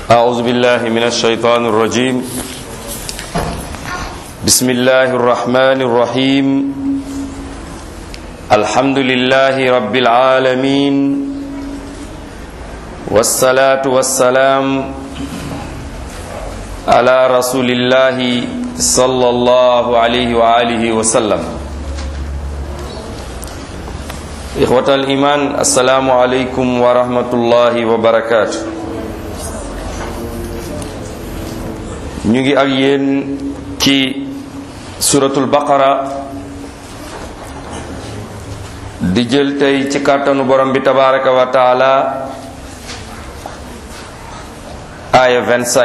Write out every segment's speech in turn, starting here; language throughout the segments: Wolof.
أعوذ بالله من الشيطان الرجيم بسم الله الرحمن الرحيم الحمد لله رب العالمين والصلاة والسلام على رسول الله صلى الله عليه وآله وسلم إخوة الإيمان السلام عليكم ورحمة الله وبركاته ñu ngi ak yéen ci suratul baqara di jël tey ci kàttanu borom bi tabaraka wa taala aaya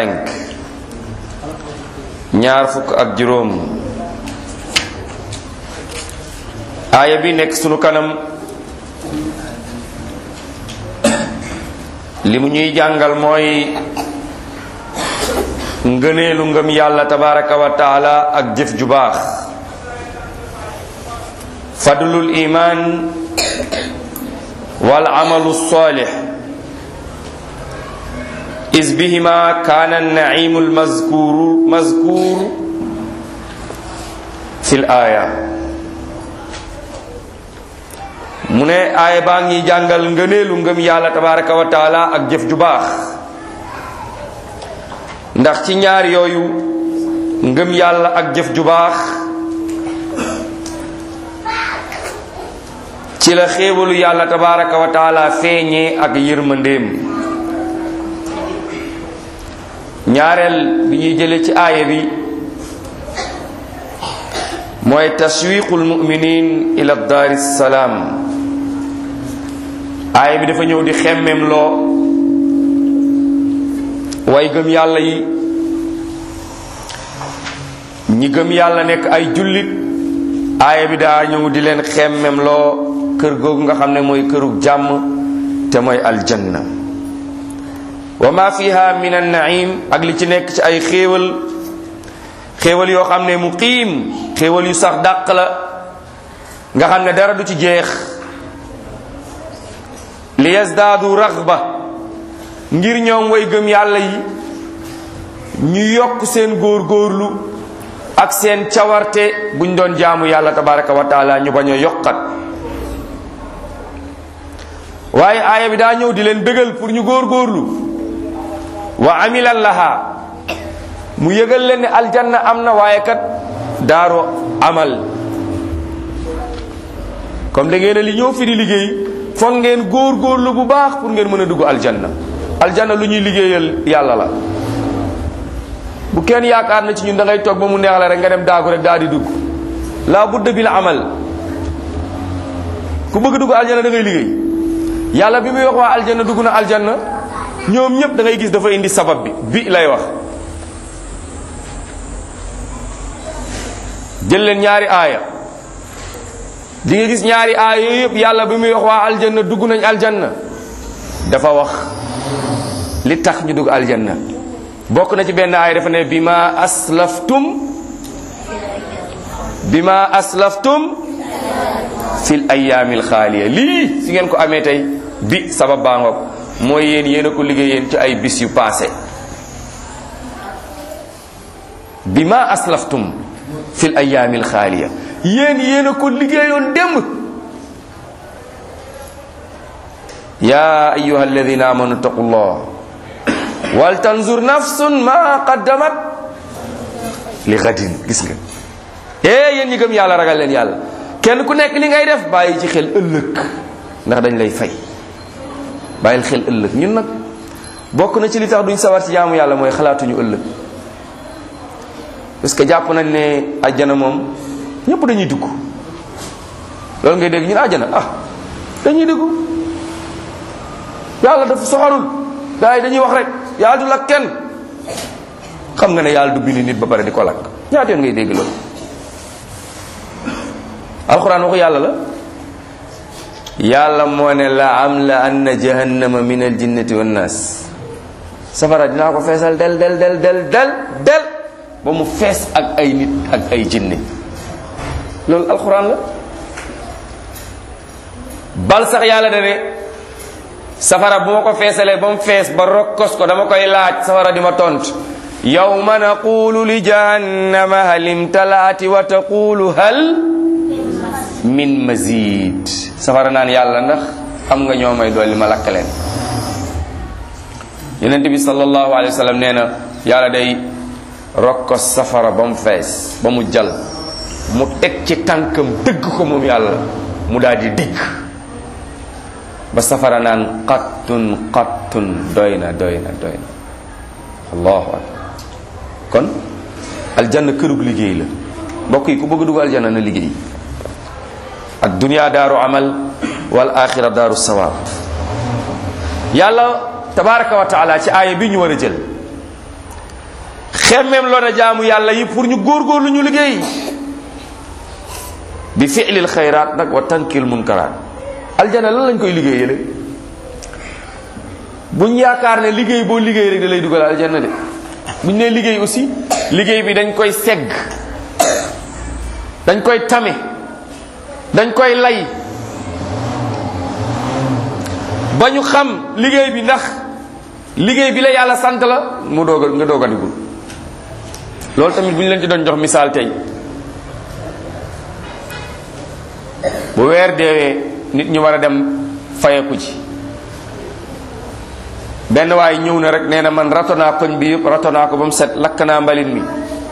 25 ñaar fukk ak juróom aaya bi nekk sunu kanam li mu ñuy jàngal mooy ngëneelu ngëm yàlla tabaraka wa taala ak jëf ju baax fadlul iman wal amalu salih is bihima kaana naimu lmazkuru mazkuru fi l aaya mu ne aaya baa ngi jàngal ngëneelu ngëm yàlla tabaraka wa taala ak jëf ju baax ndax ci ñaar yooyu ngëm yàlla ak jëf ju baax ci la xéewalu yàlla tabaraka wa taala feeñee ak yërmandeem ñaareel bi ñuy jële ci aaya bi mooy tashwiqul muminin ila daari salaam aaya bi dafa ñëw di xemmem loo way gëm yàlla yi ñi gëm yàlla nekk ay jullit aaya bi daa ñëw di leen xemmem loo kër googu nga xam ne mooy kërug jàmm te mooy aljanna wa ma fiha min an naim ak li ci nekk ci ay xéewal xéewal yoo xam ne muqiim xéewal yu sax dàq la nga xam ne dara du ci jeex li yazdaadu raxba ngir ñoom way gëm yàlla yi ñu yokk seen góorgóorlu ak seen cawarte buñ doon jaamu yàlla tabaraka wa taala ñu bañ a yokkat waaye aaya bi daa ñëw di leen bégal pour ñu góorgóorlu wa amilan laha mu yëgal leen ne aljanna am na waaye kat daaro amal comme da ngeen a li ñëw fi di liggéey foog ngeen góorgóorlu bu baax pour ngeen mën a dugg aljanna aljanna lu ñuy liggéeyal yàlla la bu kenn yaakaar na ci ñun da ngay toog ba mu neex la rek nga dem daagu rek daal di dugg laa budda bil amal ku bëgg dugg aljanna da ngay liggéey yàlla bi muy wax waa aljanna dugg na aljanna ñoom ñëpp da ngay gis dafa indi sabab bi bi lay wax jël leen ñaari aaya di nga gis ñaari aaya yooyu yëpp yàlla bi muy wax waa aljanna dugg nañ aljanna dafa wax li tax ñu dugg aljanna bokk na ci benn aaya dafa ne bi ma aslaftum bi ma aslaftum fil ayaamil xaaliya lii si ngeen ko amee tey bi sabab baa ngoog mooy yéen yéen a ko liggéey yéen ci ay bis yu passé bi ma aslaftum fil ayaamil xaaliya yéen yéen a ko liggéeyoon démb ya ayuha alladina amanu taqullah wal tanzur nafsun ma qaddamat li gadin gis nga eh yéen ñi gëm yàlla ragal leen yàlla kenn ku nekk li ngay def bàyyi ci xel ëllëg ndax dañ lay fay bàyyil xel ëllëg ñun nag bokk na ci li tax duñ sawar ci jaamu yàlla mooy xalaatuñu ëllëg parce que jàpp nañ ne àjjana moom ñëpp dañuy dugg loolu ngay dégg ñun àjjana ah dañuy dugg yàlla dafa soxarul gars yi dañuy wax rek yàlla du lakk kenn xam nga ne yàlla du bind nit ba pare di ko lakk ñaata yoon ngay dégg loolu alxuraan waxu yàlla la yàlla moo ne la am la anna jahannama min al jinnati wan nas safara dinaa ko feesal del del del del del del ba mu fees ak ay nit ak ay jinne loolu alxuraan la bal sax yàlla da ne safara bu ma ko feesalee ba mu fees ba rokkos ko dama koy laaj safara di ma tont yawma naqulu li jahannama hal imtalaati wa taqulu hal min mazid safara naan yàlla ndax xam nga ñoo may dolli ma lakk leen yonent bi sallallahu alayhi wa sallam nee na yàlla day rokkos safara ba mu fees ba mu jal mu teg ci tànkam dëgg ko moom yàlla mu daal di digg ba safara naan qattun qattun doy na doy na doy na allahu akbar kon aljanna kërug liggéey la mbokk yi ku bëgg dugg aljanna na liggéey ak dunia daaru amal wal axira daaru sawaab yàlla tabaraka wa taala ci aaya bi ñu war a jël xemmeem loo na jaamu yàlla yi pour ñu góorgóorlu ñu liggéey bi fi'lil xayraat nag wa tankil munkaraat aljana lan lañ koy liggéeyale buñ yaakaar ne liggéey boo liggéey rek da lay dugal aljanna de buñ ne liggéey aussi liggéey bi dañ koy segg dañ koy tame dañ koy lay ba ñu xam liggéey bi ndax liggéey bi la yàlla sant la mu doog a nga doog a dugul loolu tamit bu ñu leen ci doon jox misaal tey bu weer deewee nit ñi war a dem fayeku ci benn waaye ñëw na rek nee na man rato naa koñ bi yëpp rato naa ko ba mu set lakk naa mbalit mi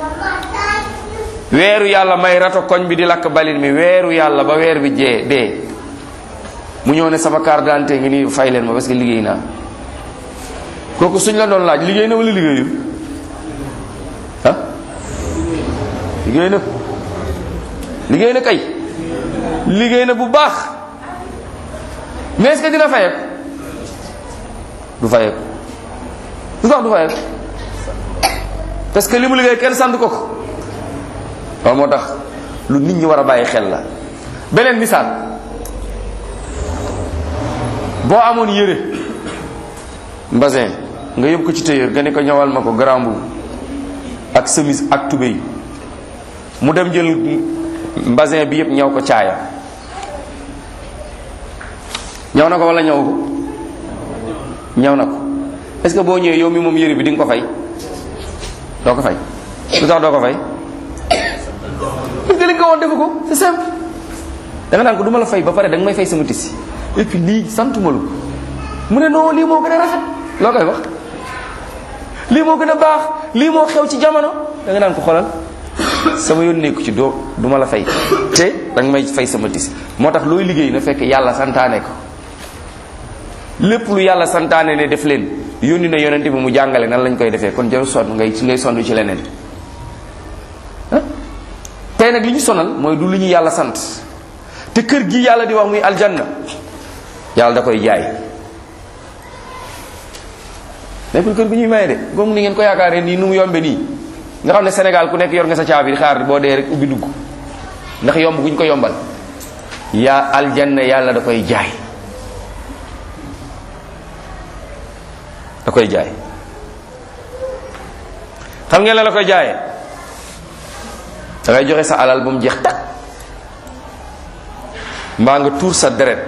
weeru yàlla may rato koñ bi di lakk mbalit mi weeru yàlla ba weer bi jee dee mu ñëw ne sama carte d'identité ngi nii fay leen ma parce que liggéey naa kooku suñ la doon laaj liggéey na wala liggéeyul ah liggéey na liggéey na kay liggéey na bu baax mais est-ce que dina fayeeku du fayeeku lu tax du fayeeku parce que li mu liggéey kenn sant ko ko loolu moo tax lu nit ñi war a bàyyi xel la beneen misaal boo amoon yére mbasin nga yóbbu ko ci tailleur nga ne ko ñawal ma ko grand boubou ak chemise ak tubéy mu dem jël mbasin bi yëpp ñaw ko caaya ñaw na ko wala ñaw ko ñaw na ko est-ce que boo ñëwee yow mi moom yére bi di nga ko fay doo ko fay lu tax doo ko fay parce que li nga ko woon defu ko c'est simple da nga naan ko du ma la fay ba pare da nga may fay sama tisi et puis lii santuma lu mu ne non lii moo gën a rafet loo koy wax lii moo gën a baax lii moo xew ci jamono da nga naan ko xoolal sama yoon nekku ci doo du ma la fay te da nga may fay sama tisi moo tax looy liggéey na fekk yàlla santaane ko lépp lu yàlla santaane ne def leen yónni na yonente bi mu jàngale nan lañ koy defee kon jaru sonn ngay ci ngay sonn ci leneen ah tey nag li ñu sonal mooy du lu ñu yàlla sant te kër gi yàlla di wax muy aljanna yàlla da koy jaay nekkul kër gu ñuy maye de comme ni ngeen ko yaakaaree nii nu mu yombe nii nga xam ne Sénégal ku nekk yor nga sa caabi xaar boo dee rek ubbi dugg ndax yomb guñ ko yombal yaa aljanna yàlla da koy jaay da koy jaay xam ngeen la la koy jaayee da ngay joxe sa alal ba mu jeex tak mbaa nga tuur sa deret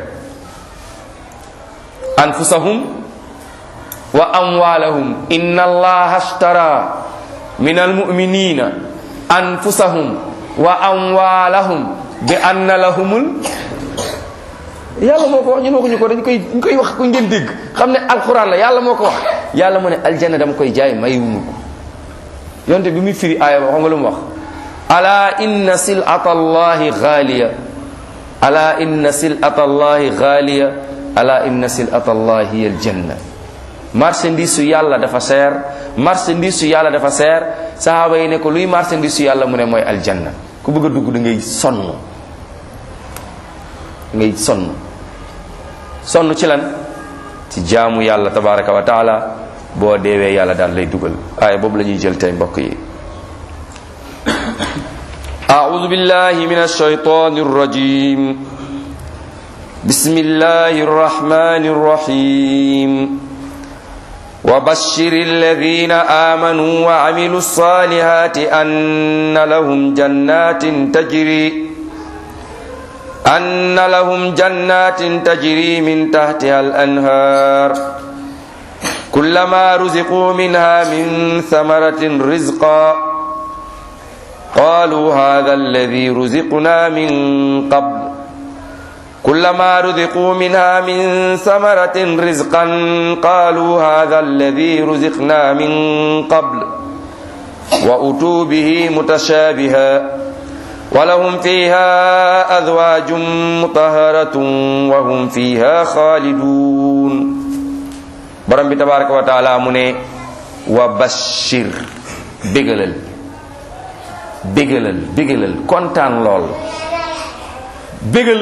anfusahum wa amwalahum inna allaha ashtara min almuminina anfusahum wa amwalahum bi anna lahumul yàlla moo ko wax ñun waxuñu ko dañ koy dañ koy wax ko ngeen dégg xam ne alquran la yàlla moo ko wax yàlla mu ne aljanna dama koy jaay mayumu ko yonte bi muy firi aaya ba xam nga lu mu wax ala inna silata allahi xaaliya ala inna silata allahi xaaliya ala inna silata allahi hiya aljanna marchandise su yàlla dafa seer marchandise su yàlla dafa seer sahaaba yi ne ko luy marchandise su yàlla mu ne mooy aljanna ku bëgg a dugg da ngay sonn da ngay sonn sonn ci lan ci jaamu yàlla tabaraka wa taala boo deewee yàlla daal lay dugal aaya boobu la ñuy jël tey mbokk yi أعوذ بالله من الشيطان الرجيم بسم الله الرحمن الرحيم وبشر الذين آمنوا وعملوا الصالحات أن لهم جنات تجري أن لهم جنات تجري من تحتها الأنهار كلما رزقوا منها من ثمرة رزقا قالوا هذا الذي رزقنا من قبل كلما رزقوا منها من ثمرة رزقا قالوا هذا الذي رزقنا من قبل وأتوا به متشابها ولهم فيها أزواج مطهرة وهم فيها خالدون برم تبارك وتعالى من وبشر بغلل بغلل بغلل كونتان لول بغل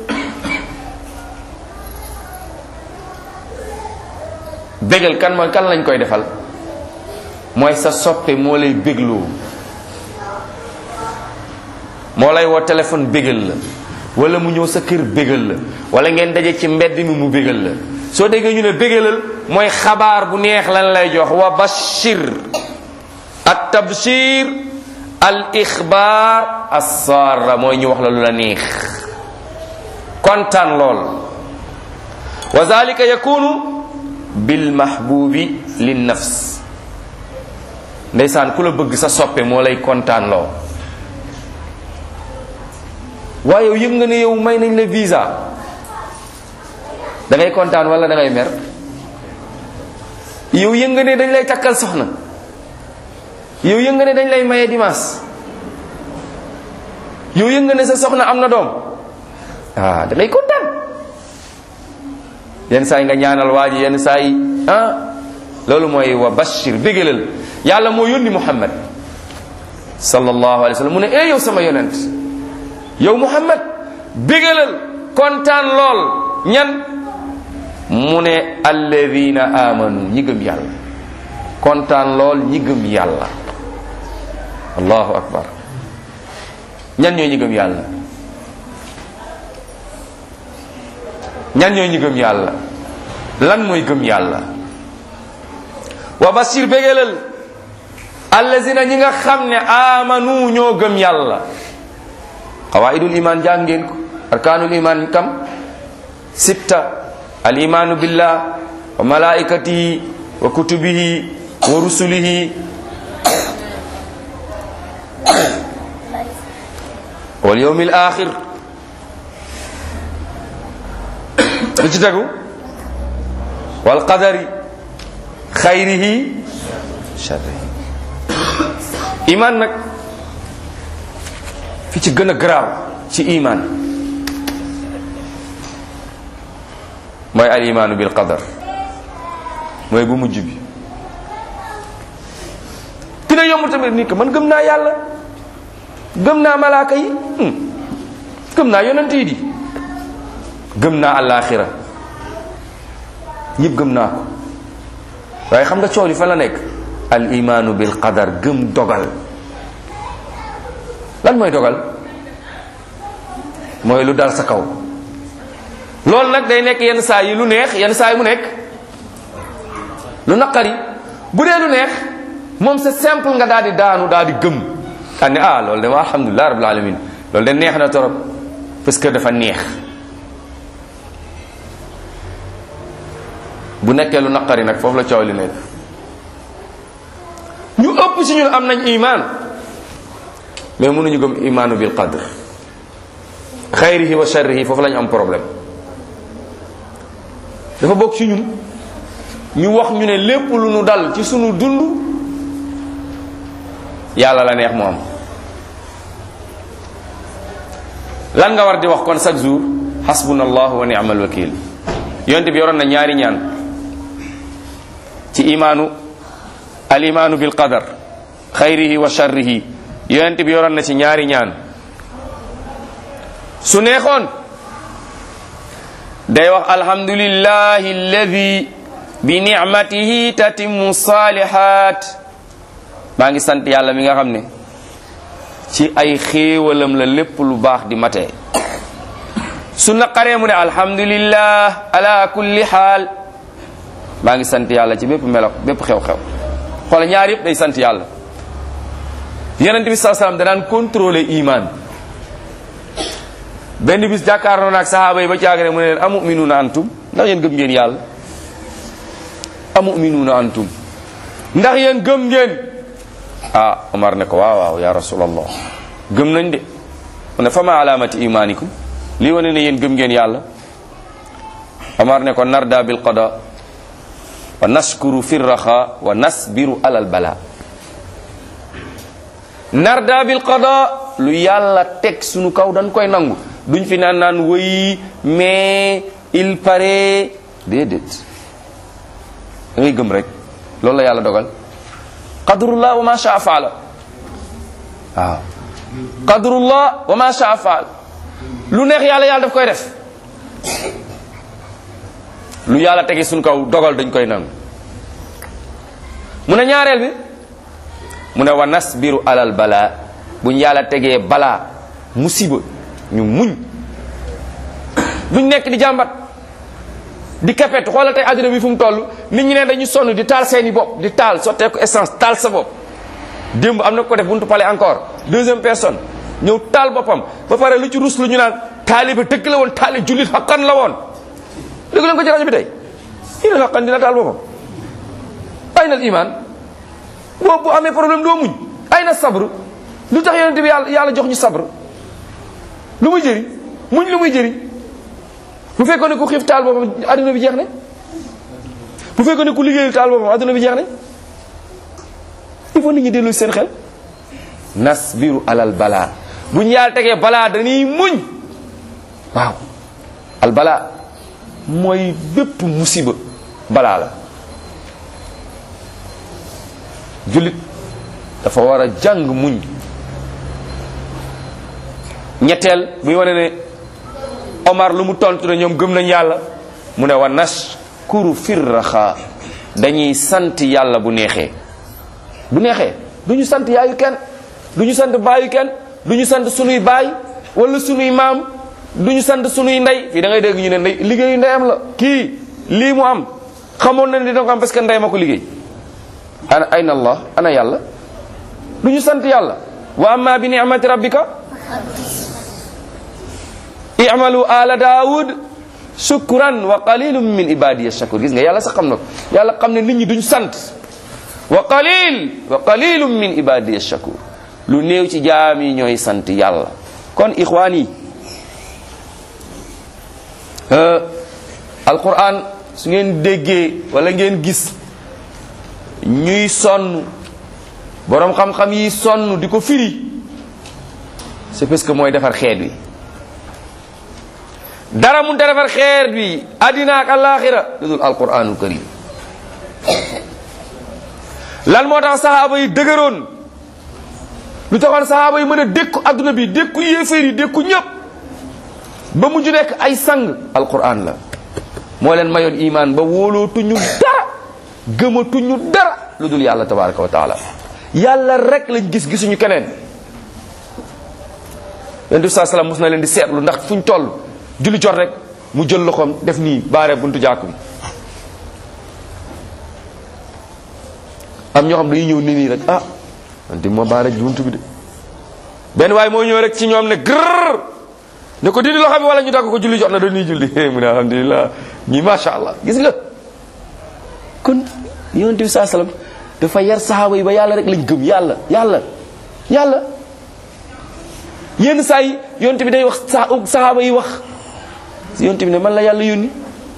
bégal kan mooy kan lañ koy defal mooy sa soppe moo lay bégloo moo lay woo téléphone bégal la wala mu ñëw sa kër bégal la wala ngeen daje ci mbedd mi mu bégal la soo déggee ñu ne bégalal mooy xabaar bu neex lan lay jox wa bashir at tabshir al ixbaar assaara mooy ñu wax la lu la neex kontaan lool wa zalika yakunu bil mahbubi lin nafs ndeysaan ku la bëgg sa soppe moo lay kontaan loo waaye yow yëg nga ne yow may nañ la visa da ngay kontaan wala da ngay mer yow yëg nga ne dañ lay takkal soxna yow yëg nga ne dañ lay maye dimanche yow yëg nga ne sa soxna am na doom ah da ngay kontaan yenn saa yi nga ñaanal waa ji yenn saa yi ah loolu mooy wa bashir bégalal yàlla moo yónni muhammad sallallahu alayhi wa sallam mu ne eh yow sama yonent yow muhammad bégalal kontaan lool ñan mu ne alladina amanu ñi gëm yàlla kontaan lool ñi gëm yàlla allahu akbar ñan ñooy ñi gëm yàlla ñan ñooy ñi gëm yàlla lan mooy gëm yàlla wa basir bégalal allazina ñi nga xam ne amanu ñoo gëm yàlla qawaidul iman jàng ngeen ko arkanul iman kam sitta al imanu billah wa malaikatihi wa kutubihi wa rusulihi wal yawmil akhir lu ci tegu wal qadari xayrihi sharrihi iman nag fi ci gën a garaaw ci iman mooy al imaanu bil qadar mooy bu mujj bi dina yomb tamit ni que man gëm naa yàlla gëm naa malaaka yi gëm naa yonent yi di gëm naa àllaaxira ñëpp gëm naa ko waaye xam nga coow li fa la nekk al imaanu bil qadar gëm dogal lan mooy dogal mooy lu dal sa kaw loolu nag day nekk yenn saa yi lu neex yenn saa yi mu nekk lu naqari bu dee lu neex moom c'est simple nga daal di daanu daal di gëm daal ne ah loolu de ma alhamdulilah rabbil alamin loolu de neex na torop parce que dafa neex bu nekkee lu naqari nag foofu la coow li nekk ñu ëpp ci ñun am nañ iman mais mënuñu gëm imaanu bil qadr xayrihi wa sharrihi foofu lañu am problème dafa bokk ci ñun ñu wax ñu ne lépp lu nu dal ci sunu dund yàlla la neex mu am lan nga war di wax kon chaque jour hasbunallahu wa ni'mal wakil yonte bi yoroon na ñaari ñaan ci imaanu al imaanu bil qadar xayrihi wa sharrihi yonent bi yoroon na ci ñaari ñaan su neexoon day wax alhamdulillahi alladi bi nicmatihi tatimmu salihat maa ngi sant yàlla mi nga xam ne ci ay xéewalam la lépp lu baax di matee su naqaree mu ne alhamdulillah ala kulli xaal maa ngi sant yàlla ci bépp melo bépp xew-xew xoola ñaar yëpp day sant yàlla yonent bi saa salaam danaan contrôler iman benn bis jàkkaarloo naag sahaaba yi ba caag ne mu ne leen amuminuuna antum ndax yéen gëm ngeen yàlla amuminuuna antum ndax yéen gëm ngeen ah Omar ne ko waaw waaw ya rasulallah gëm nañ de mu ne fama alaamati imaanikum lii wane ne yéen gëm ngeen yàlla Omar ne ko narda bil qada wa naskuru fi raxa wa nasbiru alal bala narda bil qada lu yàlla teg sunu kaw dañ koy nangu duñ fi naan naan wëy mais il paraît déedéet da ngay gëm rek loolu la yàlla dogal qadrullah wa ma shaa faala waaw qadrullah wa ma shaa faala lu neex yàlla yàlla daf koy def lu yàlla tege suñ kaw dogal dañ koy nangu mu ne ñaareel bi mu ne wa nasbiru alal balaa buñ yàlla tegee balaa musiba ñu muñ duñ nekk di jàmbat di kapet xoolal tey àdduna bi fu mu toll nit ñi ne dañu sonn di taal seeni bopp di taal sottee ko essence taal sa bopp démb am na ko def buntu pale encore deuxième personne ñëw taal boppam ba pare lu ci rus lu ñu naan taaliba dëgg la woon taali jullit xaqan la woon dégg leen ko ci rajo bi tey jullit xaqan dina taal boppam ay na iman boobu bu amee problème doo muñ ay na sabr lu tax yonente bi yàlla yàlla jox ñu sabr lu muy jëriñ muñ lu muy jëriñ bu fekkoon ne ku xiif taal boppam adduna bi jeex ne bu fekkoon ne ku liggéeyul taal boppam adduna bi jeex ne il faut nit ñi dellu seen xel nasbiru alal balaa bu ñu yàlla tegee balaa dañuy muñ waaw al balaa mooy bépp musiba balaa la jullit dafa war a jàng muñ ñetteel buy wane ne Omar lu mu tontu ne ñoom gëm nañ yàlla mu ne wa nashkuru firraxa dañuy sant yàlla bu neexee bu neexee du ñu sant yaayu kenn du ñu sant baayu kenn du ñu sant sunuy baay wala sunuy maam du ñu sant sunuy ndey fii da ngay dégg ñu ne ndey liggéeyu ndeyam la kii lii mu am xamoon na ne dina ko am parce que ndey ma ko liggéey ana ayna allah ana yàlla du ñu sant yàlla wa amma bi ni'mati rabbika i'malu ala daawud shukran wa qalilum min ibadiya shakur gis nga yàlla sax xam na ko yàlla xam ne nit ñi duñ sant wa qalil wa qalilum min ibadiya shakur lu néew ci jaam yi ñooy sant yàlla kon ixwaan yi alquran su ngeen déggee wala ngeen gis ñuy sonn boroom xam-xam yi sonn di ko firi c'est parce que mooy defar xeet wi dara mun ta defar xeet wi addina ak alaxira lu dul alquranul karim lan moo tax sahaaba yi dëgëroon lu taxoon sahaaba yi mën a dékku adduna bi dékku yéeféer yi dékku ñëpp ba mujj nekk ay sang alquran la moo leen mayoon iman ba wóolootuñu dara gëmatuñu dara lu dul yàlla tabaraka wa taala yàlla rek lañ gis gisuñu keneen yonent bi saa salaam mos na leen di seetlu ndax fuñ toll julli jot rek mu jël loxoom def nii baare buntu jàkk bi am ñoo xam dañuy ñëw nii nii rek ah wante moo baare buntu bi de benn waaye moo ñëw rek ci ñoom ne grrr ne ko dindi loxo bi wala ñu dagg ko julli jot na dañuy julli mu ne alhamdulilah ñii macha allah gis nga kon yonent bi saa salaam dafa yar saxaaba yi ba yàlla rek lañ gëm yàlla yàlla yàlla yenn saa yi yonent bi day wax sa saxaaba yi wax yonent bi ne man la yàlla yónni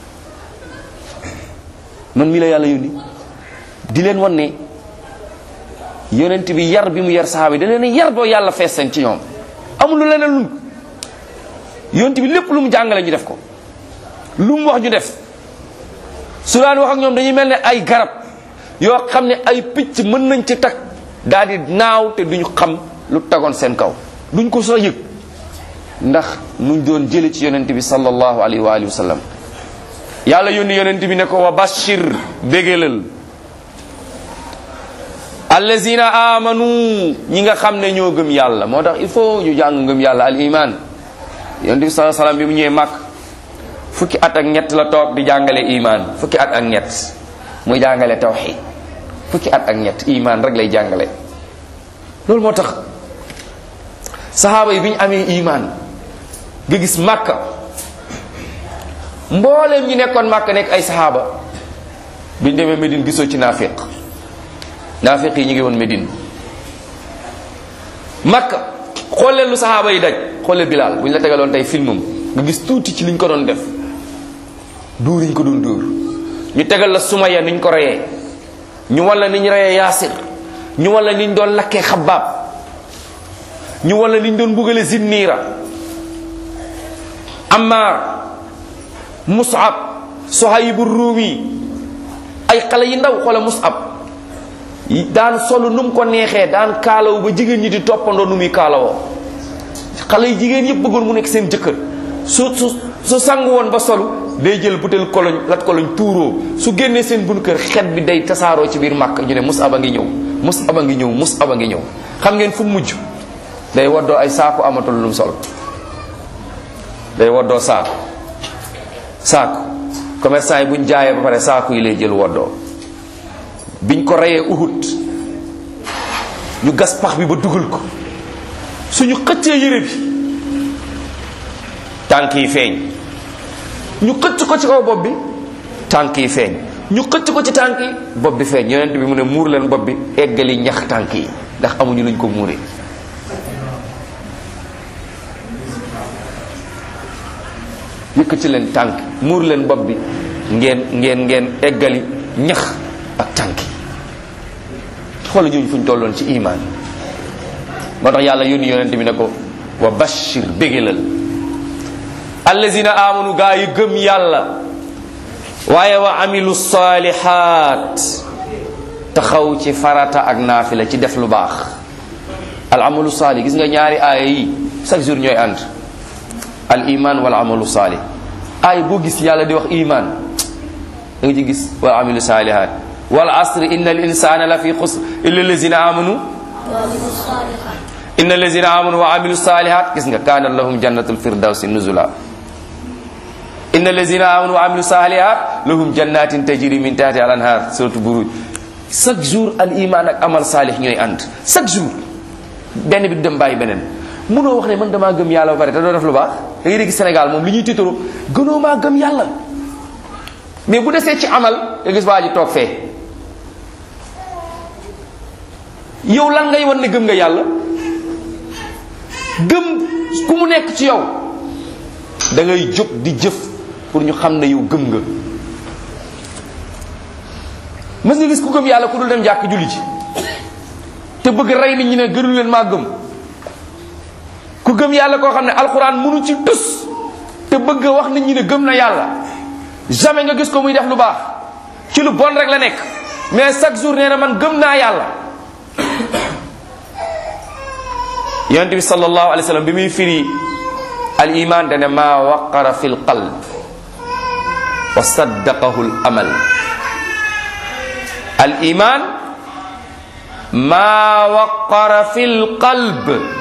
man mii la yàlla yónni di leen wan ne yonent bi yar bi mu yar saxaaba yi da leen yar boo yàlla fees seen ci ñoom amul lu leneen lun yonent bi lépp lu mu jàngale ñu def ko lu mu wax ñu def su daan wax ak ñoom dañuy mel ne ay garab yoo xam ne ay picc mën nañ ci tag daal di naaw te duñu xam lu tagoon seen kaw duñ ko sax yëg ndax nuñ doon jële ci yonent bi sallallahu alayhi wa alihi wa sallam yàlla yónni yonent bi ne ko wa bashir bégalal allazina amanu ñi nga xam ne ñoo gëm yàlla moo tax il faut ñu jàng ngëm yàlla al iman yonent bi sallallahu alayhi wa sallam bi mu ñëwee màkk fukki at ak ñett la toog di jàngale iman fukki at ak ñett muy jàngale tawxid fukki at ak ñett iman rek lay jàngale loolu moo tax saxaaba yi bi ñu amee iman nga gis màkka mbooleem ñi nekkoon màkka nekk ay saxaaba biñ demee Médine gisoo ci naafiq naafiq yi ñu ngi woon Médine makka xool leen lu saxaaba yi daj xool leen Bilaal bu ñu la tegaloon tey filmam nga gis tuuti ci liñ ko doon def duur yi ñu ko doon dóor ñu tegal la Sumaya niñ ko reyee ñu walla niñ reyee Yaasir ñu walla niñ doon lakkee Xabbaab ñu walla niñ doon bugale Zinniira Ammaar Mus'ab Suhaybu Ruumi ay xale yi ndaw xoola Mus'ab daan solu nu mu ko neexee daan kaalawu ba jigéen ñi di toppandoo nu muy kaalawoo xale yi jigéen yëpp bëggoon mu nekk seen jëkkër su su su sangu woon ba solu day jël butéel koloñ lat koloñ tuuroo su génnee seen bun kër xet bi day tasaaroo ci biir màkk ñu ne mus aba ngi ñëw mus aba ngi ñëw mus aba ngi ñëw xam ngeen fu mujj day woddoo ay saaku amatul lu mu sol day woddoo saaku saaku commerçant yi buñ jaayee ba pare saaku yi lay jël woddoo biñ ko reyee uhud ñu gas pax bi ba dugal ko suñu xëccee yére bi tànk yi feeñ ñu xëcc ko ci kaw bopp bi tànk yi feeñ ñu xëcc ko ci tànk yi bopp bi feeñ yonent bi mu ne muur leen bopp bi eggali ñax tànk yi ndax amuñu luñ ko muuree yëkkati leen tànk muur leen bopp bi ngeen ngeen ngeen eggali ñax ak tànk yi xoola ñooñu fu ñu tolloon ci iman moo tax yàlla yónni yonent bi ne ko wa bashir bégalal allazina amanu gaa yi gëm yàlla waaye wa amilu salihat taxaw ci farata ak naafila ci def lu baax al amalu salih gis nga ñaari aaya yi chaque jour ñooy ànd al iman wal amalu salih aaya boo gis yàlla di wax iman da nga ci gis wal amilu salihat wal asri inna al insana la fi xusr illa allazina amanu inna allazina amanu wa amilu salihat gis nga kaana lahum jannatul firdawsi nuzula inna allazina amanu wa amilu salihat lahum jannatin tajri min tahti al anhar suratu buruj chaque jour al iman ak amal salih ñooy ànd chaque jour benn bi du dem bàyyi beneen mënoo wax ne man damaa gëm yàlla ba pare te doo def lu baax da ngay dégg Sénégal moom li ñuy tiitaru gënoo maa gëm yàlla mais bu desee ci amal nga gis waa ji toog fee yow lan ngay wan ne gëm nga yàlla gëm ku mu nekk ci yow da ngay jóg di jëf pour ñu xam ne yow gëm nga mës nga gis ku gëm yàlla ku dul dem jàkk julli ji te bëgg rey nit ñi ne gënu leen maa gëm ku gëm yàlla koo xam ne alxuraan mënu ci tus te bëgg wax nit ñi ne gëm na yàlla jamais nga gis ko muy def lu baax ci lu bon rek la nekk mais chaque jour nee na man gëm naa yàlla yonent bi sallallahu alayhi wa sallam bi muy firi al iman dane maa waqara fi l qalb wa saddaqahu l amal al iman maa waqara fi l qalb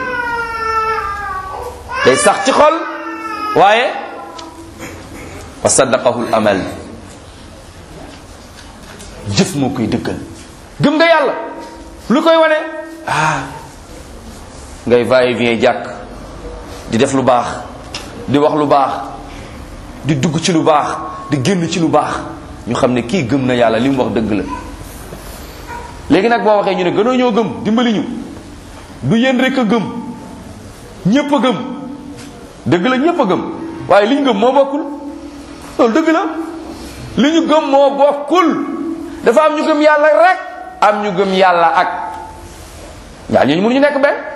day sax ci xol waaye wa saddaqahu l amal jëf moo koy dëggal gëm nga yàlla lu koy wane ah ngay vaye bien jàkk di def lu baax di wax lu baax di dugg ci lu baax di génn ci lu baax ñu xam ne kii gëm na yàlla li mu wax dëgg la léegi nag boo waxee ñu ne gënoo ñoo gëm dimbali ñu du yéen rek a gëm ñépp a gëm dëgg la ñépp a gëm waaye li ñu gëm moo bokkul loolu dëgg la li ñu gëm moo bokkul dafa am ñu gëm yàlla rek am ñu gëm yàlla ak ñaar ñooñu mënuñu nekk benn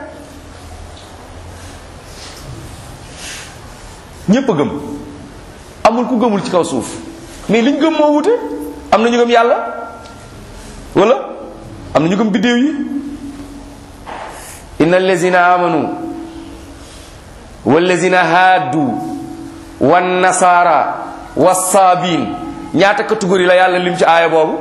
ñépp a gëm amul ku gëmul ci kaw suuf mais liñ gëm moo wute am na ñu gëm yàlla wala am na ñu gëm biddéew yi inna allazina amanu wallazina haadu wan nasara wasaabin ñaata catégorie la yàlla lim ci aaya boobu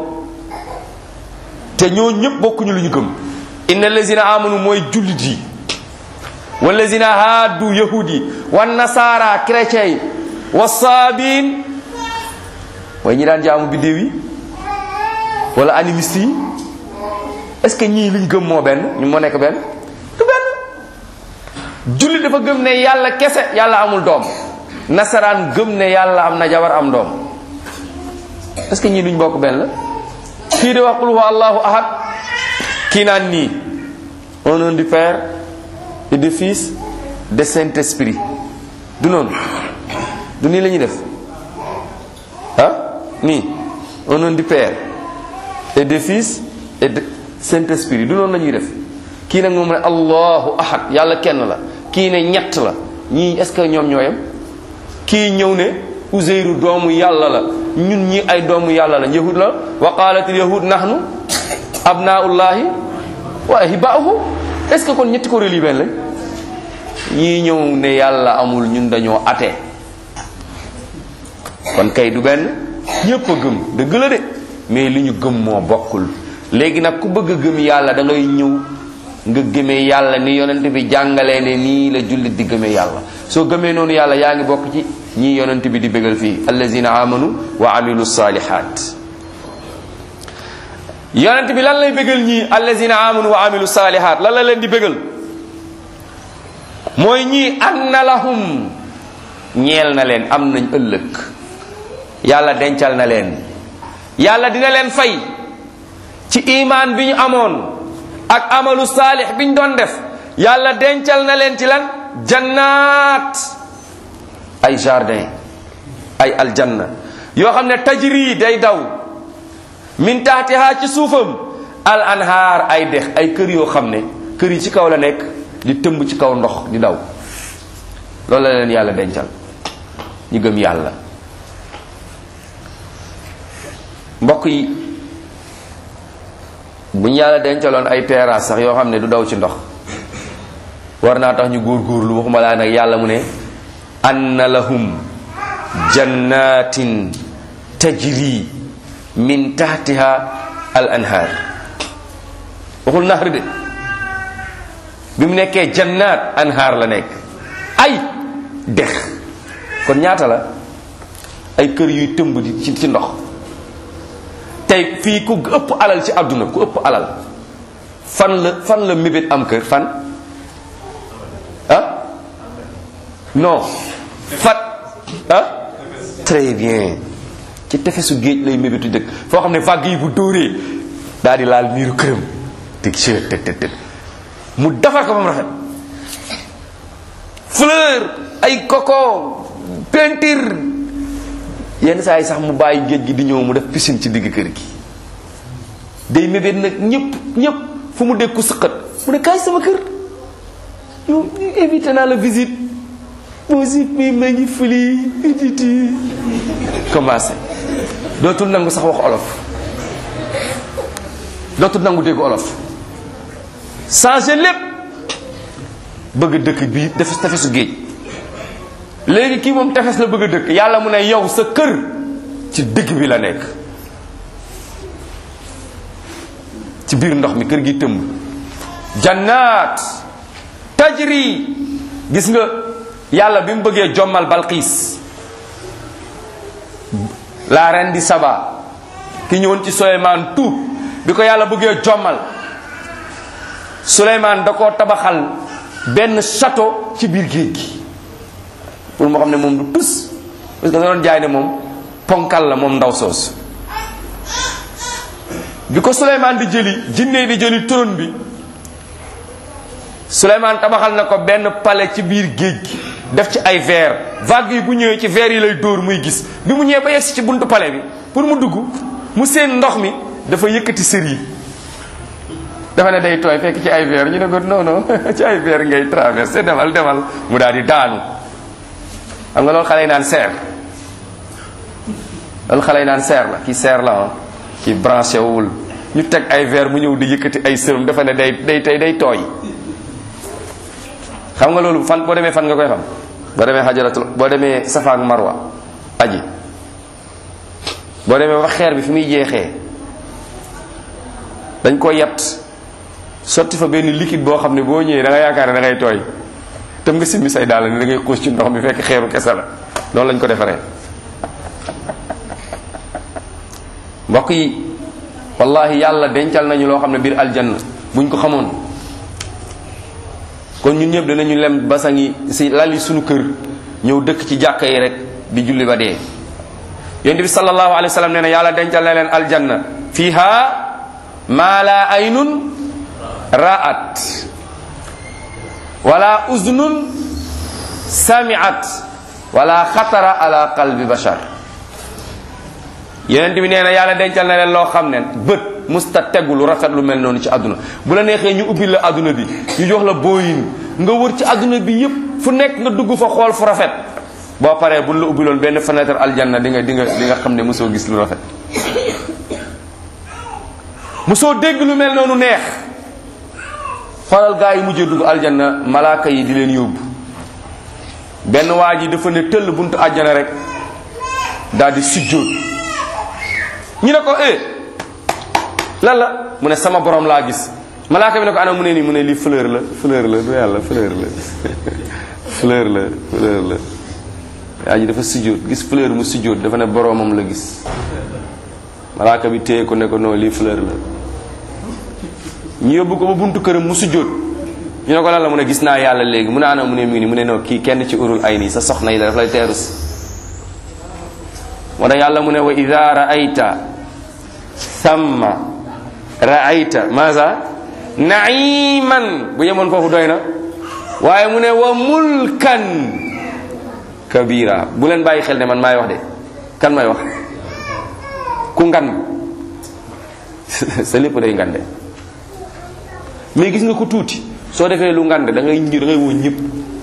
te ñoo ñëpp bokkuñu lu ñu gëm inna allazina amanu mooy jullit yi wallazina haadu yahud yi wan nasara chrétien yi wasaabin mooy ñi daan jaamu biddéew yi wala animiste yi est ce que ñii liñ gëm moo benn ñu moo nekk benn du benn jullit dafa gëm ne yàlla kese yàlla amul doom nasaraan gëm ne yàlla am na jabar am doom est-ce que ñii duñ bokk benn la kii di wax qul huwa allahu ahad kii naan nii au nom du père et du fils de saint esprit du noonu du nii la ñuy def ah nii au nom du père et du fils et de saint esprit du noonu la ñuy def kii nag moom ne allahu ahad yàlla kenn la kii ne ñett la ñii est-ce que ñoom ñooyam kii ñëw ne uzeyru doomu yàlla la ñun ñi ay doomu yàlla la yahud la wa qaalatil yahud nahnu abnaullahi wa ahibaahu est-ce que kon ñetti ko religion lañ ñii ñëw ne yàlla amul ñun dañoo ate kon kay du benn ñépp a gëm dëgg la de mais li ñu gëm moo bokkul léegi nag ku bëgg a gëm yàlla da ngay ñëw nga gëmee yàlla ni yonent bi jàngalee ne nii la jullit di gëmee yàlla soo gëmee noonu yàlla yaa ngi bokk ci ñii yonent bi di bégal fii allazina amanu wa amilu salihat yonent bi lan lay bégal ñii allazina amanu wa amilu salihat lan la leen di bégal mooy ñii anna lahum ñeel na leen am nañ ëllëg yàlla dencal na leen yàlla dina leen fay ci imaan bi ñu amoon ak amalu saalix bi ñu doon def yàlla dencal na leen ci lan jannaat ay jardin ay aljanna yoo xam ne tajri day daw min taxtiha ci suufam al anhaar ay dex ay kër yoo xam ne kër yi ci kaw la nekk di tëmb ci kaw ndox di daw loolu la leen yàlla dencal ñu gëm yàlla mbokk yi bu ñu yàlla dencaloon ay terrasse sax yoo xam ne du daw ci ndox war naa tax ñu góorgóorlu waxuma laa nag yàlla mu ne anna lahum jannatin tajri min tahtiha al anhar waxul nahr de bi mu nekkee jannaat anhaar la nekk ay dex kon ñaata la ay kër yuy tëmb di ci ci ndox tey fii ku ëpp alal ci àdduna ku ëpp alal fan la fan la mébét am kër fan ah non fat ah très bien ci tefesu géej lay mébétu dëkk foo xam ne vague yi bu dóoree daal di laal miiru këram teg ci teg teg teg mu defar ko ba mu rafet fleur ay coco peinture yenn saa yi sax mu bàyyi géej gi di ñëw mu def piscine ci digg kër gi day mébét nag ñëpp ñëpp fu mu dégg ku sëqat mu ne kaay sama kër yow évité naa la visite musique bi ma ngi fili iditi commencé dootul nangu sax wax olof dootul nangu dégg olof changé lépp bëgg dëkk bii def tefesu géej léegi kii moom tefes la bëgg a dëkk yàlla mu ne yow sa kër ci digg bi la nekk ci biir ndox mi kër gi tëmb jannaat tajri gis nga yàlla bi mu bëggee jommal balqiis la reine di Saba ki ñëwoon ci Souleymane tuub bi ko yàlla bëggee jommal Souleymane da koo tabaxal benn château ci biir géej gi pour moo xam ne moom du tus parce que da doon jaay ne moom ponkal la moom ndaw soos bi ko Souleymane di jëli jinne di jëli trône bi Souleymane tabaxal na ko benn palais ci biir géej gi def ci ay verre vague yi bu ñëwee ci verre yi lay dóor muy gis bi mu ñëwee ba yegsi ci buntu palais bi pour mu dugg mu seen ndox mi dafa yëkkati sër yi dafa ne day tooy fekk ci ay verre ñu ne ko non non ci ay verre ngay traversé demal demal mu daal di daanu xam nga loolu xale yi naan seer loolu xale yi naan seer la ki seer la ah ki branché wul ñu teg ay verre mu ñëw di yëkkati ay sëram dafa ne day day tey day tooy xam nga loolu fan boo demee fan nga koy xam boo demee xajaratul boo demee safa ak marwa aji boo demee wax xeer bi fi muy jeexee dañ ko yett sotti fa benn liquide boo xam ne boo ñëwee da nga yaakaar ne da ngay tooy tam nga simmi say daal ne da ngay xuus ci ndox mi fekk xeeru kese la loolu lañ ko defaree mbokk yi wallahi yàlla dencal nañu loo xam ne biir aljanna buñ ko xamoon kon ñun ñëpp danañu lem basangi si lali suñu kër ñëw dëkk ci jàkka yi rek di julli ba dee yonent bi sallallahu alayhi wa sallam nee na yàlla dencal na leen aljanna fiha maa la aynun ra'at wala uznun sami'at wala xatara ala qalbi bashar yonent bi nee na yàlla dencal na leen loo xam ne bët musta tegu lu rafet lu mel noonu ci àdduna bu la neexee ñu ubbi la àdduna bi ñu jox la booyin nga wër ci àdduna bi yépp fu nekk nga dugg fa xool fu rafet boo paree buñ la ubbiloon benn fenêtre aljanna di nga di nga di nga xam ne mosoo gis lu rafet mosoo dégg lu mel noonu neex xoolal gaa yi mujjee dugg aljanna malaaka yi di leen yóbbu benn waa ji dafa ne tëll buntu àjjana rek daal di sujjóot ñu ne ko eh lan la mu ne sama borom laa gis malaaka bi ne ko ana mu ne nii mu ne lii fleur la fleur la du yàlla fleur la fleur la fleur la waa ji dafa sujjóot gis fleur mu sujjóot dafa ne boromam la gis malaaka bi téye ko ne ko non lii fleur la ñu yóbbu ko ba buntu këram mu sujjóot ñu ne ko lan la mu ne gis naa yàlla léegi mu ne ana mu ne mi ngi nii mu ne non kii kenn ci urul ay nii sa soxna yi la daf lay teerus moo tax yàlla mu ne wa ida raayta thamma raayta maasa naiman bu yemoon foofu doy na waaye mu ne wa mulkan kabira bu leen bàyyi xel ne man maay wax de kan may wax ku ngan sa lépp day ngande mais gis nga ko tuuti soo defee lu ngande da ngay da ngay woo ñëpp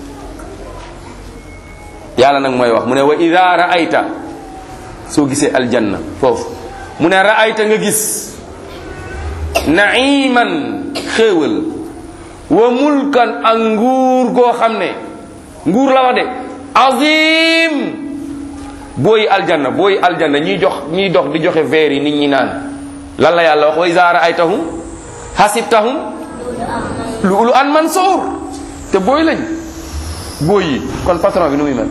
yàlla nag mooy wax mu ne wa ida raayta soo gisee aljanna foofu mu ne raayta nga gis naiman xéewal wa mulkan ak nguur goo xam ne nguur la wax de azim booyi aljanna booyi aljanna ñiy jox ñiy dox di joxe verre yi nit ñi naan lan la yàlla wax wa iza ra'aytahum hasibtahum lu ulu an mansour te booy lañ booy yi kon patron bi nu muy mel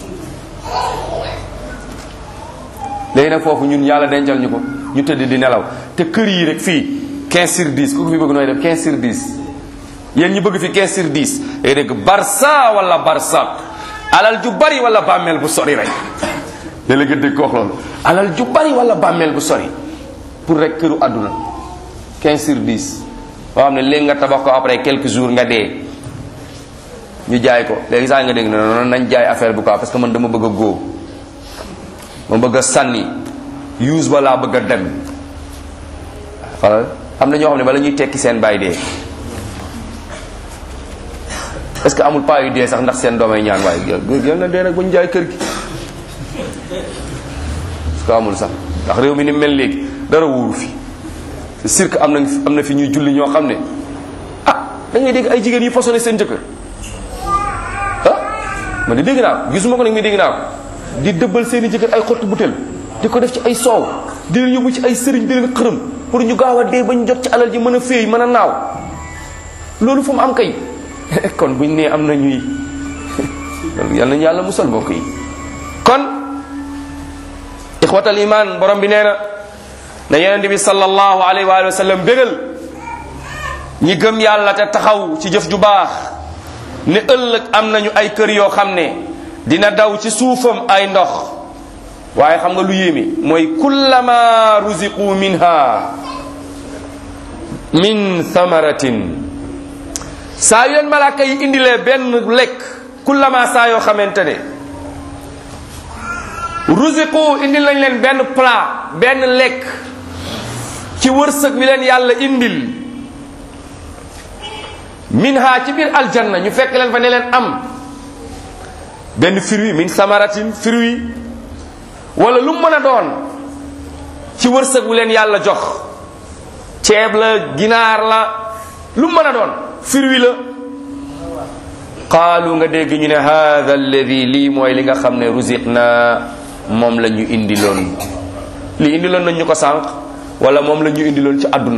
léegi nag foofu ñun yàlla dencal ñu ko ñu tëdd di nelaw te kër yi rek fii 15 sur 10 ku ko fi bëgg nooy def 15 sur 10 yéen ñu bëgg fi 15 sur 10 day dégg barça wala barsaq alal ju bari wala bàmmeel bu sori rek léeg-léeg nga dégg ko wax loolu alal ju bari wala bàmmeel bu sori pour rek këru àdduna 15 sur 10 boo xam ne léegi nga tabax ko après quelques jours nga dee ñu jaay ko léegi saa nga dégg ne noonu nañ jaay affaire bu ko parce que man dama bëgg a góo ma bëgg a sànni use ba laa bëgg a dem xoolal am na ñoo xam ne bala ñuy tekki seen baay dee est-ce que amul paa yu dee sax ndax seen doomay ñaan waaye yal na dee nag ba ñu jaay kër gi est-ce que amul sax ndax réew mi ni mel léegi dara wóoru fi c'est sûr que am na am na fi ñuy julli ñoo xam ne ah da ngay dégg ay jigéen yu façonné seen jëkkër ah man di dégg naa ko gisuma ko nag mi dégg naa ko di dëbbal seen i jëkkër ay xottu butel di ko def ci ay soow di leen yóbbu ci ay sëriñ di leen xërëm pour ñu gaaw a dee ba ñu jot ci alal ji mën a féey mën a naaw loolu fu mu am kay kon buñ nee am na ñuy yal nañu yàlla musal mbokk yi kon ixwatal iman borom bi nee na na yonente bi sallallahu alayhi wa sallam bégal ñi gëm yàlla te taxaw ci jëf ju baax ne ëllëg am nañu ay kër yoo xam ne dina daw ci suufam ay ndox waaye xam nga lu yéeme mooy kullama ruziqu minha min thamaratin saa yu leen malaaka yi indilee benn lekk kullama saa yoo xamante ne ruziqu indil nañ leen benn plat benn lekk ci wërsëg bi leen yàlla indil minha ci biir aljanna ñu fekk leen fa ne leen am benn fruit min samaratin fruit wala lu mën a doon ci wërsëg bu leen yàlla jox ceeb la ginaar la lu mën a doon fruit la qaalu nga dégg ñu ne hada alladi lii mooy li nga xam ne rusiq na moom la ñu indiloon li indiloon nañ ñu ko sànq wala moom la ñu indiloon ci àdduna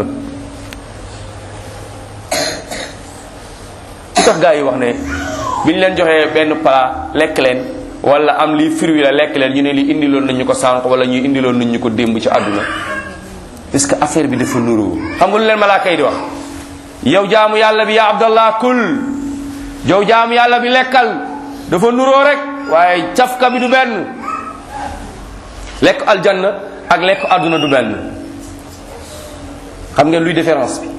ci tax gaa yi wax ne bi ñu leen joxee benn plat lekk leen wala am lii fruit la lekk leen ñu ne lii indiloon nañ ñu ko sànq wala ñu indiloon nañ ñu ko démb ci àdduna est-ce que affaire bi dafa nuroo xam nga lu leen malaaka yi di wax yow jaamu yàlla bi yaa abdallah kul jow jaam yàlla bi lekkal dafa nuroo rek waaye cafka bi du benn lekk aljanna ak lekk àdduna du benn xam ngeen luy différence bi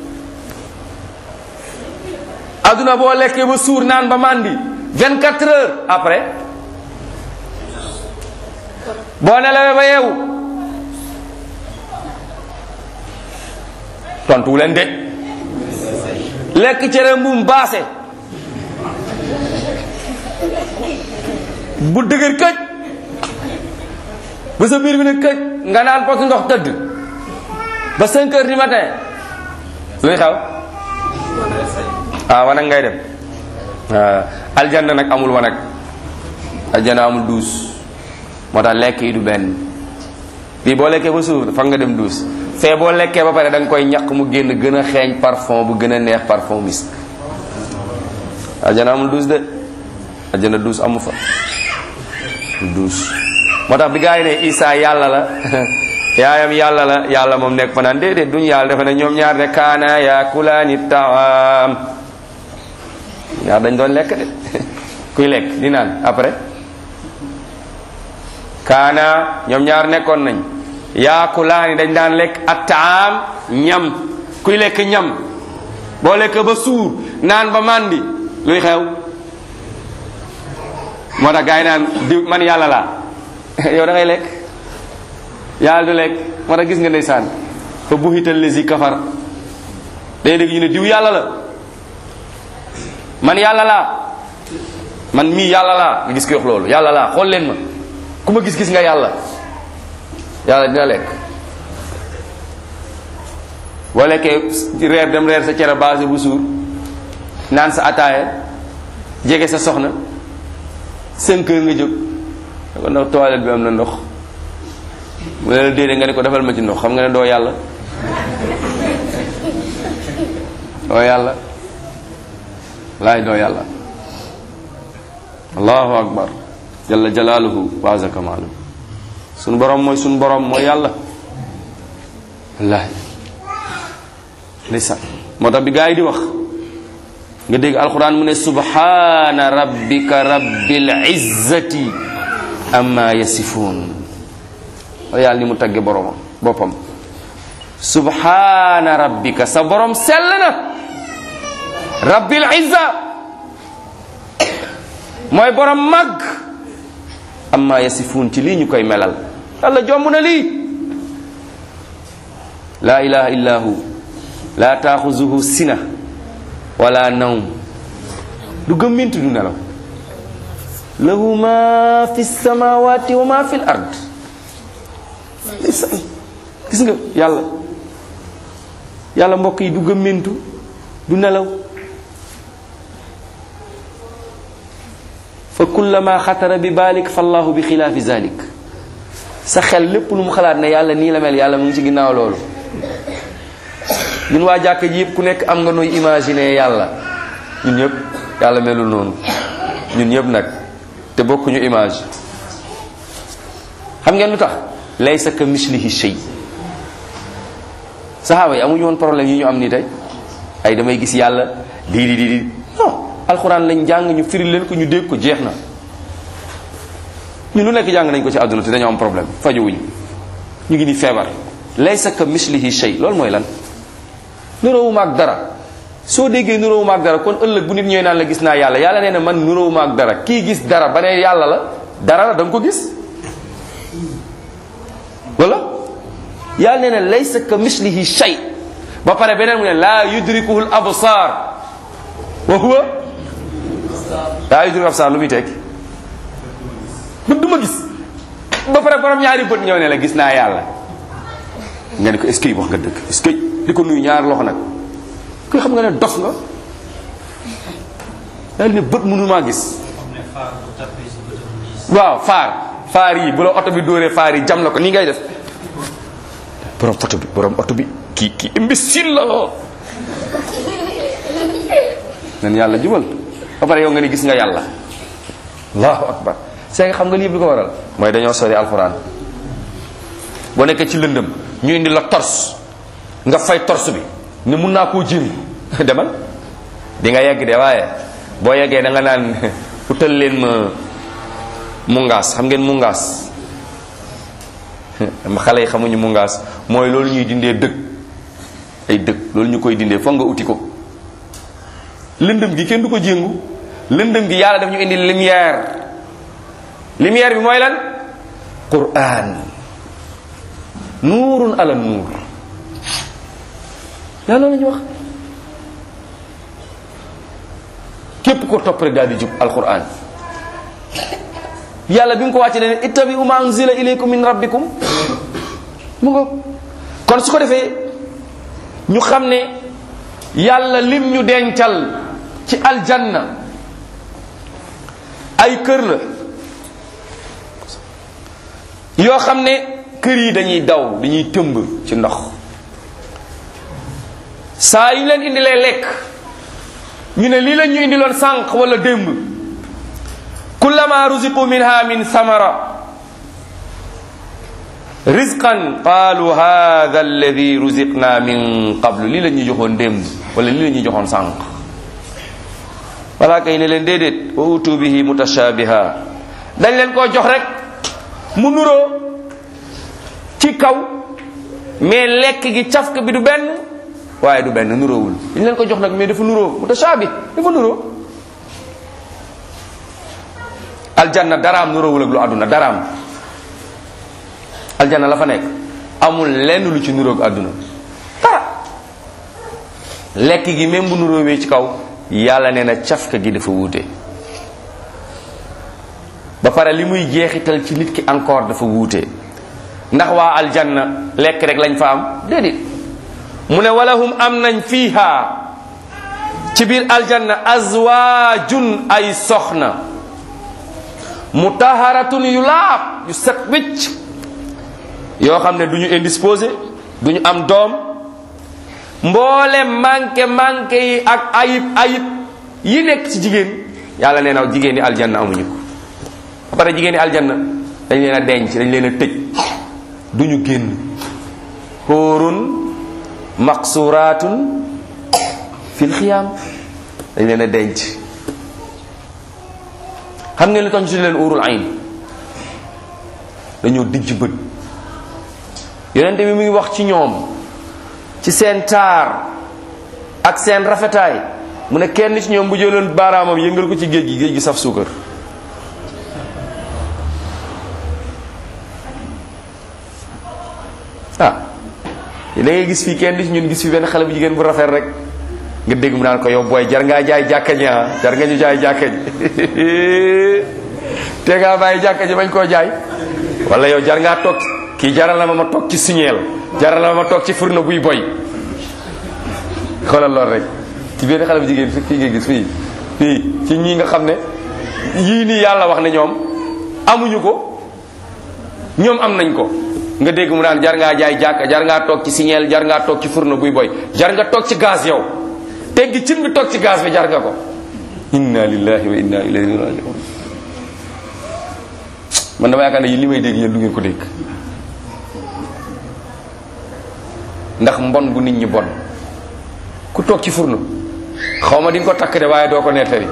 àdduna boo lekkee ba suur naan ba màndi 24 heures après boo nelawee ba yeewu tontuwu leen de lekk cere mbuum baase bu dëgër këj ba sa biir bi ne këj nga naan pot ndox tëdd ba 5 heures du matin luy xew ah wanag ngay dem aljanna nag amul wanag aljanna amul duus moo tax lekk yi du benn bii boo lekkee ba suur fa nga dem duus fee boo lekkee ba pare da nga koy ñaq mu génn gën a xeeñ parfum bu gën a neex parfum misk aljanna amul duus de aljanna duus amu fa duus moo tax bi gaa yi ne Isa yàlla la yaayam yàlla la yàlla moom nekk fa naan déedéet duñu yàlla dafa ne ñoom ñaar de kaana yaakulaani taam ñaar dañ doon lekk de kuy lekk di naan après kaana ñoom ñaar nekkoon nañ yaakulaani dañ daan lekk attaam ñam kuy lekk ñam boo lekk ba suur naan ba màndi luy xew moo tax gaa yi naan di man yàlla laa yow da ngay lekk yàlla du lekk moo tax gis nga ndeysaan fa buxital lesi kafar day dégg ñu ne diw yàlla la man yàlla laa man mii yàlla laa nga gis ko wax loolu yàlla laa xool leen ma ku ma gis-gis nga yàlla yàlla dina lekk boo lekkee reer dem reer sa cere base bu suur naan sa ataaya jege sa soxna cinq heures nga jóg da ko ndax toilette bi am na ndox mu ne la déedéet nga ne ko defal ma ci ndox xam nga ne doo yàlla doo yàlla laay doo yàlla allahu akbar jalla jalaaluhu wa azza kamaaluhu sunu borom mooy sunu borom mooy yàlla wallaahi ndeysaan moo tax bi gaa yi di wax nga dégg alquran mu ne subhana rabbika rabbil izzati amma yasifuun wala yàlla ni mu tagge boromam boppam subhana rabbika sa borom sell na rabbil izza mooy borom mag amma yasifuun ci lii ñu koy melal yàlla jomb na lii laa ilaha illa hu laa taaxuzuhu sina wala nawm du gëmmintu du nelaw lahu ma fi samawati wa ma fi l ard gis nga yàlla yàlla mbokk yi du gëmmintu du nelaw fa kullama xatara bi baalik fa allahu bi xilaafi zalik sa xel lépp lu mu xalaat ne yàlla nii la mel yàlla mu ngi ci ginnaaw loolu ñun waa jàkka ji yëpp ku nekk am nga nooy imaginer yàlla ñun ñëpp yàlla melul noonu ñun ñëpp nag te bokkuñu image xam ngeen lu tax laysa ka mislihi shay saxaaba yi amuñu woon problème yi ñu am nii tey ay damay gis yàlla di di di di non alxuraan lañ jàng ñu firi leen ko ñu dégg ko jeex na ñu lu nekk jàng nañ ko ci àdduna te dañoo am problème fajuwuñu ñu ngi ni feebar laysa ka mislihi shay loolu mooy lan nuróowuma ak dara soo déggee nuróowuma ak dara kon ëllëg bu nit ñëwee naan la gis naa yàlla yàlla nee na man nuróowuma ak dara kii gis dara ba ne yàlla la dara la da nga ko gis wala yàlla nee na laysa ka mislihi shay ba pare beneen mu ne laa yudrikuhu l absar wa huwa laa yudrikuhu absar lu muy tekki bët du ma gis ba pare borom ñaari bët ñëw ne la gis naa yàlla nga ne ko est-ce que wax nga dëgg est-ce que di ko nuyu ñaar loxo nag kuy xam nga ne dof nga daal ne bët mënu maa gis waaw faar faar yi bu la oto bi dóoree faar yi jam la ko nii ngay def borom oto bi borom oto bi kii kii imbécile la nen yàlla jubal ba pare yow nga ne gis nga yàlla allahu akbar c'est xam nga lii bi ko waral mooy dañoo sori alxuraan boo nekkee ci lëndëm ñu indi la tors nga fay tors bi ne mun naa koo jéem demal di nga yegg de waaye boo yeggee da nga naan utal leen ma mungaas xam ngeen mungaas ma xale yi xamuñu mungaas mooy loolu ñuy dindee dëkk ay dëkk loolu ñu koy dindee foog nga uti ko lëndëm gi kenn du ko jéngu lëndëm gi yàlla daf ñu indi lumière lumière bi mooy lan quran nuurun ala nuur yàlla la ñu wax képp ko topp rek daal di jub alquran yàlla bi mu ko wàcce ne ittabi'u ma unzila ilaykum min rabbikum mu nga kon su ko defee ñu xam ne yàlla lim ñu dencal ci aljanna ay kër la yoo xam ne kër yi dañuy daw dañuy tëmb ci ndox saa yu leen indilee lekk ñu ne lii lañ ñu indiloon sànq wala démb kullama ruziqu minha min samara rizqan qaalu hadha alladi ruziqna min qablu lii la ñuy joxoon démb wala lii la ñuy joxoon sànq wala kay ne leen déedéet wa utu bihi mutashabiha dañ leen koo jox rek mu nuroo ci kaw mais lekk gi cafka bi du benn waaye du benn nuroowul dañ leen ko jox nag mais dafa nuroo mutashabih dafa nuroo aljanna daraam nuroowul ak lu àdduna daraam aljanna la fa nekk amul lenn lu ci nuroog àdduna dara lekk gi même bu nuroowee ci kaw yàlla nee na cafka gi dafa wuute ba pare li muy jeexital ci nit ki encore dafa wuute ndax waa aljanna lekk rek lañ fa am déedéet mu ne walahum am nañ fiiha ci biir aljanna azwaajun ay soxna mutaharatun yu laab yu set wicc yoo xam ne du ñu indisposé du ñu am doom mboole manqué manqué yi ak ayib ayib yi nekk ci jigéen yàlla nee na jigéen ñi aljanna amuñu ko ba pare jigéen ñi aljanna dañ leen a denc dañ leen a tëj du ñu génn xóorun maqsuratun fil xiyaam dañ leen a denc xam ngeen li tax ñu tudd leen urul ayn dañoo dijj bët yonente bi mu ngi wax ci ñoom ci seen taar ak seen rafetaay mu ne kenn ci ñoom bu jëloon baaraamam yëngal ko ci géej gi géej gi saf suukar ah da ngay gis fii kenn ci ñun gis fi benn xale bu jigéen bu rafet rek nga dégg mu naan ko yow booy jar ngaa jaay jàkka ji ah jar nga ñu jaay jàkka ji te ngaa bàyyi jàkka ji bañ koo jaay wala yow jar ngaa toog kii jaral na ma ma toog ci signeel jaral na ma ma toog ci furna buy boy xoolal lool rek ci benn xale bu jigéen fi fii nga gis fii fii ci ñii nga xam ne yii nii yàlla wax ne ñoom amuñu ko ñoom am nañ ko nga dégg mu naan jar ngaa jaay jàkka jar ngaa toog ci signeel jar ngaa toog ci furna buy boy jar nga toog ci gaz yow teggi cin bi toog ci gaz bi jar nga ko inna lillahi wa inna ilayhi rajiun man dama yaakaar ne yi li may dégg yéen du ngeen ko dégg ndax mbon gu nit ñi bon ku toog ci furno xaw ma di nga ko takk de waaye doo ko nettali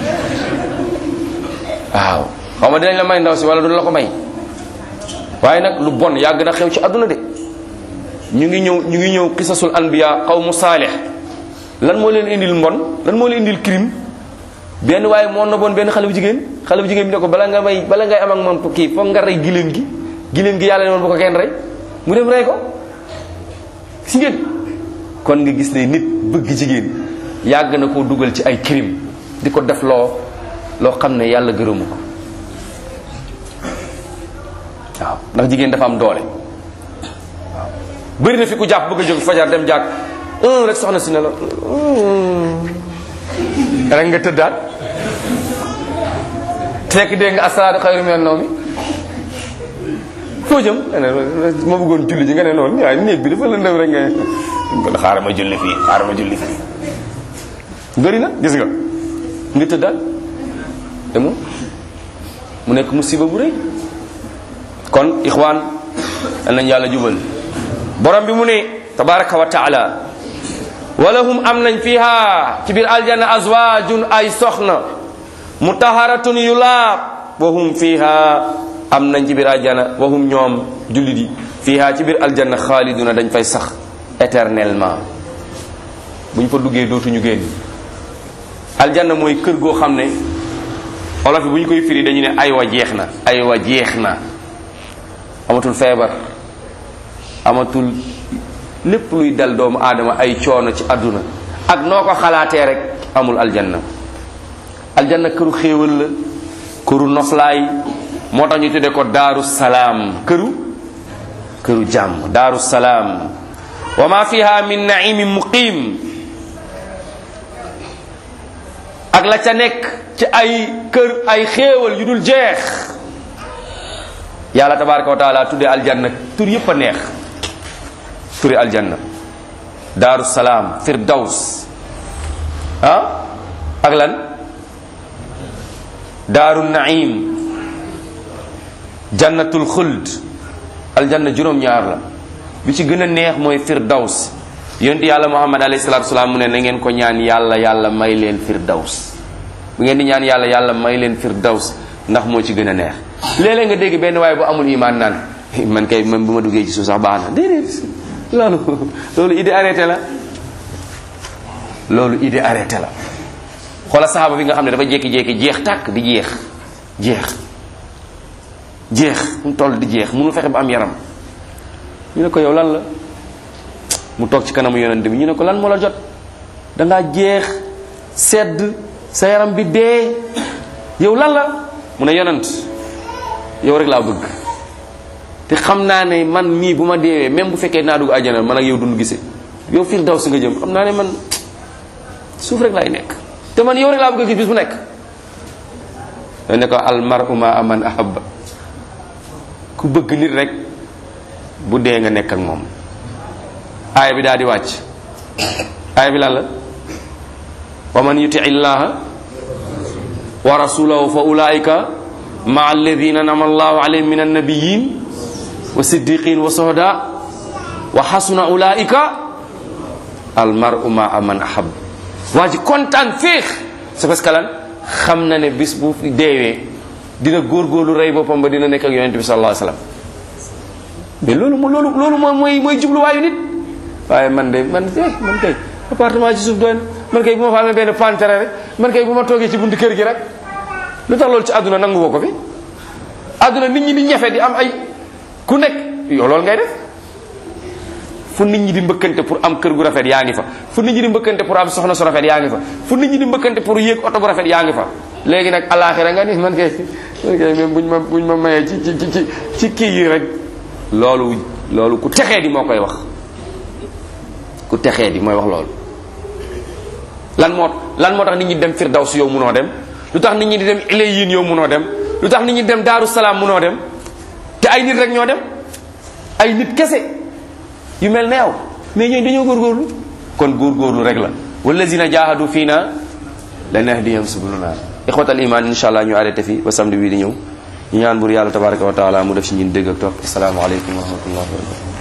waaw xaw ma dinañ la may ndaw si wala du la ko may waaye nag lu bon yàgg na xew ci àdduna de ñu ngi ñëw ñu ngi ñëw qisasul anbiya xaw mu saalix lan moo leen indil mbon lan moo leen indil crime benn waaye moo na bon benn xale bu jigéen xale bu jigéen bi ne ko bala nga may bala ngay am ak moom kii foog nga rey giléem gi giléem gi yàlla ne woon bu ko kenn rey mu dem rey ko si ngeen kon nga gis ne nit bëgg jigéen yàgg na koo dugal ci ay crime di ko def loo loo xam ne yàlla gërëmu ko waaw ndax jigéen dafa am doole waaw bëri na fi ku jàpp bëgg a jóg fajar dem jàkk un rek soxna si ne la rek nga tëddaat fekk dégg nga asalaatu xayru minan nawmi foo jëm ma bëggoon julli ji nga ne noonu waaye néeg bi dafa lëndëm rek nga kon xaaral ma julli fii xaaral ma julli fii bëri na gis nga nga tëddaat demu mu nekk musiba bu rëy kon ixwaan nañ yàlla jubal borom bi mu ne tabaraka wa taala walahum am nañ fiha ci biir aljanna azwaajun ay soxna mutaharatun yu laab wahum fiha am nañ ci biir aljanna wahum ñoom jullit yi fiha ci biir aljanna xaaliduna dañ fay sax éternellement bu ñu fa duggee dootuñu génn aljanna mooy kër goo xam ne olof yi bu ñu koy firi dañu ne ay wa jeex na ay wa jeex na amatul feebar amatul lépp luy dal doomu aadama ay coono ci àdduna ak noo ko xalaatee rek amul aljanna aljanna këru xéewal la këru noflaay moo tax ñu tudde ko daaru salaam këru këru jàmm daaru salaam wa ma fiha min naimin muqim ak la ca nekk ci ay kër ay xéewal yu dul jeex yàlla tabaraka wa taala tuddee aljanna tur yépp a neex turi aljanna daaru salaam firdaws ah ak lan daaru naim jannatul xuld aljanna juróom-ñaar la bi ci gën a neex mooy firdaws yonent yàlla muhammad alayhi salatu salaam mu ne na ngeen ko ñaan yàlla yàlla may leen firdaws bu ngeen di ñaan yàlla yàlla may leen firdaws ndax moo ci gën a neex léeg-léeg nga dégg benn waaye bu amul imaan naan man kay man bu ma duggee ci suuf sax baax na déedéet loolu loolu idée arrêté la loolu idée arrêté la xoola saxaaba bi nga xam ne dafa jékki-jékki jeex tàkk di jeex jeex jeex mu toll di jeex mënu fexe ba am yaram ñu ne ko yow lan la mu toog ci kanamu yonent bi ñu ne ko lan moo la jot dangaa jeex sedd sa yaram bi dee yow lan la mu ne yonent yow rek laa bëgg te xam naa ne man mii bu ma deewee même bu fekkee naa dugg àjjana man ak yow dund gisee yow fiir daw si nga jëm xam naa ne man suuf rek laay nekk te man yow rek laa bëgg a gis bis bu nekk dañ ne ko al mar'u ma aman ahabba ku bëgg nit rek bu dee nga nekk ak moom aaya bi daal di wàcc aaya bi lan la wa man yuti illaha wa rasulahu fa ulaika ma alladina nama allahu alayhim min annabiyin wa siddiqin wa sohda wa xasuna ulaika al mar'u ma aman ahab waa ji kontaan féex c'est parce que lan xam na ne bis bu deewee dina góorgóorlu rey boppam ba dina nekk ak yonente bi sallallahu alayhi wasallam mais loolu mo loolu loolu moom mooy mooy jubluwaayu nit waaye man de man eh man kay appartement ci suuf doy na man kay bu ma fa amee benn pantere rek man kay bu ma toogee ci buntu kër gi rek lu tax loolu ci àdduna nangu woo ko fi àdduna nit ñi di ñafe di am ay ku nekk yow loolu ngay def fu nit ñi di mbëkkante pour am kër gu rafet yaa ngi fa fu nit ñi di mbëkkante pour am soxna su rafet yaa ngi fa fu nit ñi di mbëkkante pour yéeg oto bu rafet yaa ngi fa léegi nag alaxira nga ni man kay man kay même buñ ma buñ ma mayee ci ci ci ci kii yi rek loolu loolu ku texee di moo koy wax ku texee di mooy wax loolu lan moo lan moo tax nit ñi dem firdaws yow munoo dem lu tax nit ñi di dem ilayin yow munoo dem lu tax nit ñi dem daaru salaam munoo dem te ay nit rek ñoo dem ay nit kese yu mel ne yow mais ñooñu dañoo góorgóorlu kon góorgóorlu rek la wallazina jahadu fiina lanahdiyahum subulana ixwatal iman insha allah ñu arrêté fi ba samedi bii di ñëw ñu ñaan bur yàlla tabaraka wa taala mu def ci ñun dégg ak topp asalaamaaleykum wa rahmatullahi wa barakatu